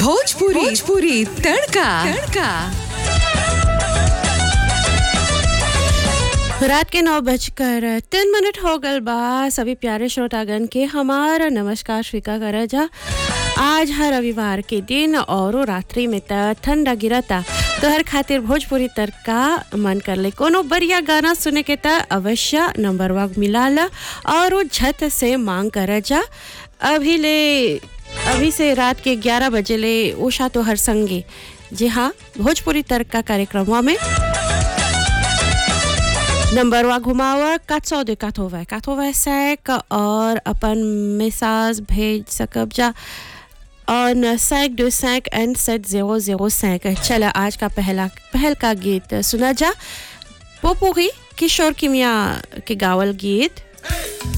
भोजपुरी भोजपुरी तड़का तड़का रात के नौ बजकर तीन मिनट हो गल बा सभी प्यारे श्रोतागण के हमारा नमस्कार स्वीकार करा जा आज है रविवार के दिन और रात्रि में त ठंडा गिरता तो हर खातिर भोजपुरी तड़का मन कर ले कोनो बढ़िया गाना सुने के त अवश्य नंबर वाग मिलाला और वो झट से मांग करा जा अभी ले अभी से रात के 11 बजे ले उषा तो हर संगे जी हाँ भोजपुरी तड़का कार्यक्रमों में नंबर वा घुमावा quatre cent de quatre-vingt quatre-vingt-cinq और अपन मैसेज भेज सकब जा on cinq deux cinq and sept zéro zéro cinq चला आज का पहला पहल का गीत सुना जा पोपुरी किशोर किमिया के गावल गीत